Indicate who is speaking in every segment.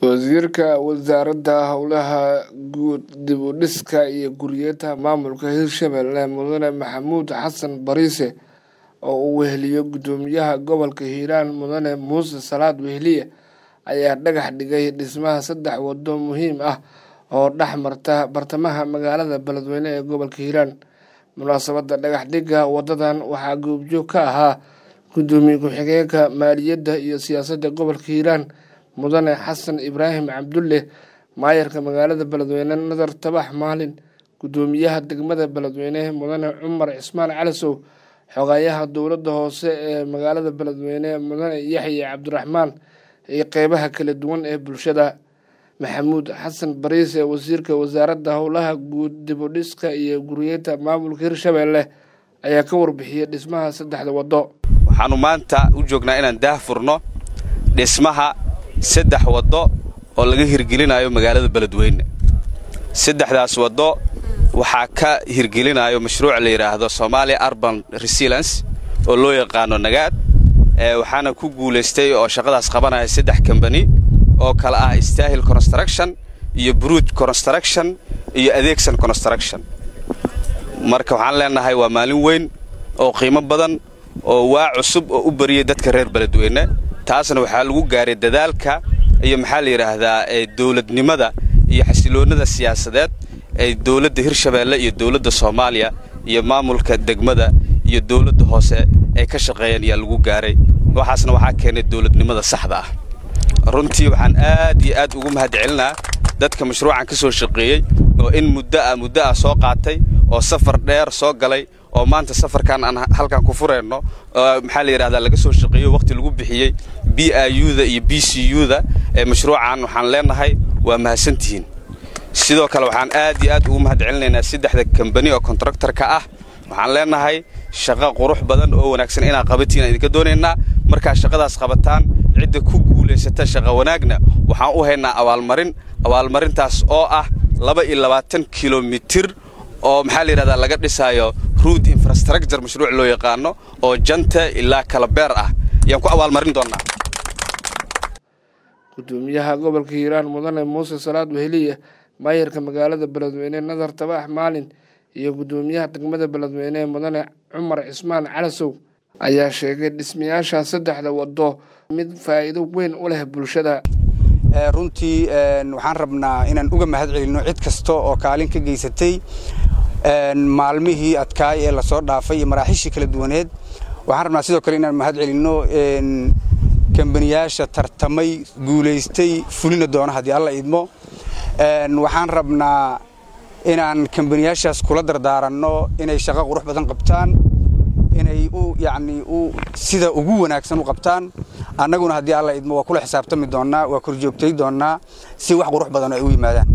Speaker 1: wasiirka wasaaradda howlaha guud dib u dhiska iyo guryeenta maamulka hirshabelle mudane maxamuud xasan bariise oo uu weheliyo guddoomiyaha gobolka hiiraan mudane muuse salaad wehliye ayaa dhagax dhigay dhismaha saddex waddo muhiim ah oo dhex marta bartamaha magaalada beledweyne ee gobolka hiiraan munaasabadda dhagax dhigga wadadan waxaa goobjoog ka ahaa guddoomiye ku-xigeenka maaliyadda iyo siyaasadda gobolka hiiraan mudane xasan ibraahim cabdulle maayarka magaalada beledweyne nadar tabax maalin guddoomiyaha degmada beledweyne mudane cumar cismaan calisow xogayaha dowladda hoose ee magaalada beledweyne mudane yaxye cabdiraxmaan iyo qeybaha kala duwan ee bulshada maxamuud xasan bariise wasiirka wasaaradda howlaha guud dib u dhiska iyo guryeenta maamulka hirshabelle ayaa ka warbixiyey dhismaha saddexda waddo
Speaker 2: waxaannu maanta u joognaa inaan daah furno dhismaha saddex waddo oo laga hirgelinayo magaalada beledweyne saddexdaas waddo waxaa ka hirgelinayo mashruuc la yidhaahdo somalia arban resilance oo loo yaqaano nagaad waxaana ku guulaystay oo shaqadaas qabanaya saddex kambani oo kale ah stahil construction iyo bruud construction iyo adeegsan construction marka waxaan leenahay waa maalin weyn oo qiimo badan oo waa cusub oo u bariyey dadka reer beledweyne taasna waxaa lagu gaaray dadaalka iyo maxaa la yidhaahdaa dowladnimada iyo xasiloonnada siyaasadeed ee dowladda hirshabeelle iyo dowladda soomaaliya iyo maamulka degmada iyo dowladda hoose ay ka shaqeeyeen ayaa lagu gaaray waxaasna waxaa keenay dowladnimada saxda ah runtii waxaan aad iyo aad ugu mahad celinaa dadka mashruucan ka soo shaqeeyey oo in muddo ah muddo ah soo qaatay oo safar dheer soo galay oo maanta safarkan aan halkan ku furayno maxaa la yidhahdaa laga soo shaqeeyo waqti lagu bixiyey b i u da iyo b c u da ee mashruucan waxaan leenahay waa mahadsantihiin sidoo kale waxaan aad iyo aad ugu mahad celinaynaa saddexda kambani oo kontraktarka ah waxaan leenahay shaqo qurux badan oo wanaagsan inaa qabatiin aan idinka doonaynaa markaa shaqadaas qabataan cidda ku guulaysata shaqa wanaagna waxaan u haynaa abaalmarin abaalmarintaas oo ah laba iyo labaatan kilomitir oo maxaa la yidhahdaa laga dhisaayo ruud infrastructure mashruuc loo yaqaano oo janta ilaa kala beer ah ayaan ku abaalmarin doonnaa
Speaker 1: guddoomiyaha gobolka hiiraan mudane muuse salaad weheliye maayarka magaalada beledweyne nadar tabax maalin iyo guddoomiyaha degmada beledweyne mudane cumar cismaan calasow ayaa sheegay dhismayaasha saddexda waddo mid faa'iido weyn u leh bulshada
Speaker 3: runtii waxaan rabnaa inaan uga mahad celinno cid kasta oo kaalin ka geysatay maalmihii adkaay ee lasoo dhaafay iyo maraaxiishii kala duwaneed waxaan rabnaa sidoo kale inaan mahad celinno kambaniyaasha tartamay guulaystay fulina doona haddii alla idmo waxaan rabnaa inaan kambaniyaashaas kula dardaaranno inay shaqo qurux badan qabtaan inay u yacnii u sida ugu wanaagsan u qabtaan annaguna haddii alla idmo waa kula xisaabtami doonnaa waa korjoogtay doonnaa si wax qurux badan ay u yimaadaan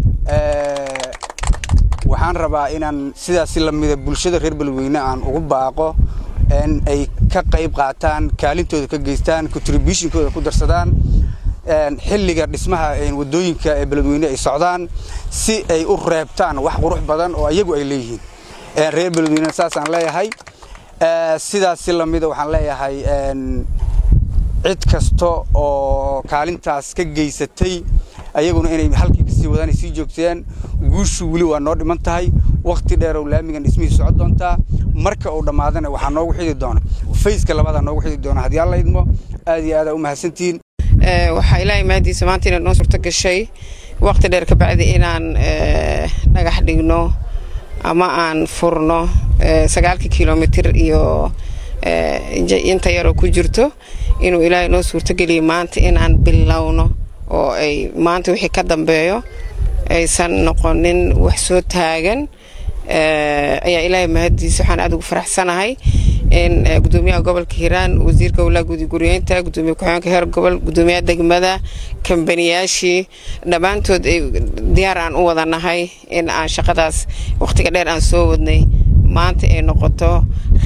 Speaker 3: waxaan rabaa inaan sidaasi lamida bulshada reer beledweyne aan ugu baaqo in ay ka qayb qaataan kaalintooda ka geystaan contributionkooda ku darsadaan xilliga dhismaha wadooyinka ee beledweyne ay socdaan si ay u reebtaan wax qurux badan oo iyagu ay leeyihiin reer beledweyne saasaan leeyahay sidaasi lamida waxaan leeyahay cid kasta oo kaalintaas ka geysatay ayaguna inay halkii kasii wadaan ay sii joogteen guushu weli waa noo dhiman tahay wakhti dheerow laamigan dhismihii socon doontaa marka uu dhammaadana waxaa noogu xidi doona fayska labadaa noogu xidi doona haddii alla idmo aad iyo aadaa u mahadsantihiin
Speaker 4: waxaa ilaahay mahadiisa maanta inaad noo suurto gashay wakhti dheer ka bacdi inaan dhagax dhigno ama aan furno sagaalka kilomitir iyo inta yaroo ku jirto inuu ilaahay noo suurtogeliya maanta inaan bilowno oo ay maanta wixii ka dambeeyo aysan noqonin wax soo taagan ayaa ilaahay mahadiisa waxaan aad ugu faraxsanahay in gudoomiyaha gobolka hiiraan wasiirka howlaha guudi guryeynta gudoomiye ku-xigeenka heer gobol gudoomiyaha degmada kambaniyaashii dhammaantood ay diyaar aan u wadanahay in aan shaqadaas wakhtiga dheer aan soo wadnay maanta ay noqoto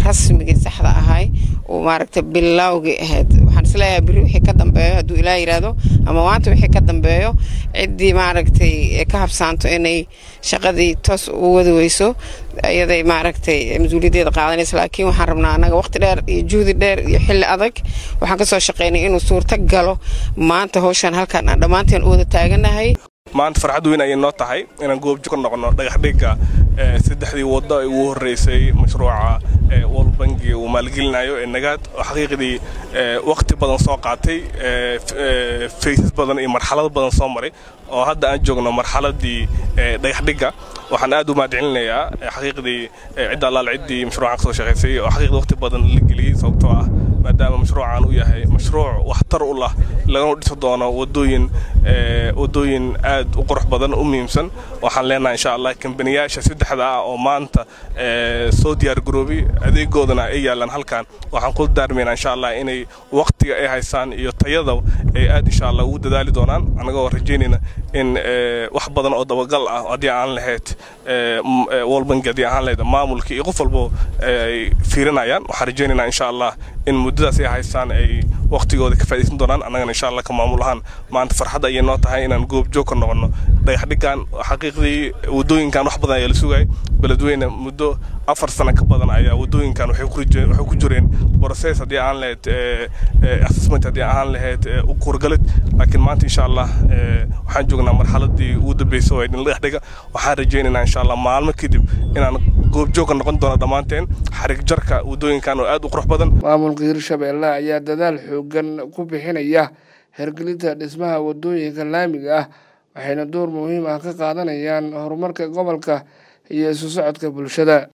Speaker 4: rasmigii saxda ahay oo maaragtay bilowgii ahayd waxaan isleeyahay beri wixii ka dambeeyo hadduu ilaa yidhaahdo ama maanta wixii ka dambeeyo ciddii maaragtay ka habsaanto inay shaqadii toos u wadi weyso iyaday maaragtay mas-uuliyaddeeda qaadanaysa laakiin waxaan rabnaa annaga waqti dheer iyo juhdi dheer iyo xilli adag waxaan kasoo shaqaynay inuu suurto galo maanta howshaan halkaan aan dhammaanteen u wada taaganahay
Speaker 5: maanta farxad weyn ayay noo tahay inaan goobjo ka noqono dhagaxdhigga saddexdii waddo ay ugu horreysay mashruuca world banki uu maalgelinayo ee nagaad oo xaqiiqdii wakhti badan soo qaatay faysas badan iyo marxalado badan soo maray oo hadda aan joogno marxaladii dhagaxdhigga waxaan aad u mahadcelinayaa xaqiiqdii cidda allaal ciddii mashruucan kasoo shaqaysay oo xaqiiqdii wakhti badan la geliyey sababtoo ah maadaama mashruucan uu yahay mashruuc waxtar u lah lagana dhisi doono wadooyin wadooyin aad u qurux badan u muhiimsan waxaan leenahay insha allah kambaniyaasha saddexda ah oo maanta soo diyaar garoobay adeegoodana ay yaalaan halkan waxaan ku daarmaynaa insha allah inay waqtiga ay haystaan iyo tayada ay aad insha allah ugu dadaali doonaan annagoo rajaynayna in wax badan oo dabagal ah haddii aan lahayd wolbank haddii aan lahayd maamulka iyo qof walbo ay fiirinayaan waxaan rajaynaynaa insha allah in muddadaas ay haystaan ay waqtigooda ka faa'idaysan doonaan annagana insha allah ka maamul ahaan maanta farxad ayay noo tahay inaan goobjoog ka noqono dhagaxdhiggan xaqiiqdii waddooyinkan wax badan ayaa la sugayay beledweyne muddo afar sano ka badan ayaa waddooyinkan waxay ku jireen process haddii aan lahayd assessment haddii aan lahayd kurgalid laakiin maanta insha allah waxaan joognaa marxaladii ugu dambeysay oo idin dhagaxdhiga waxaan rajaynaynaa insha allah maalmo kadib inaan goobjoog ka noqon doono dhammaanteen xarig jarka waddooyinkan oo aad u qurux badan
Speaker 1: maamulka hirshabeelle ayaa dadaal xoogan ku bixinaya hergelinta dhismaha waddooyinka laamiga ah waxayna door muhiim ah ka qaadanayaan horumarka gobolka iyo isu socodka bulshada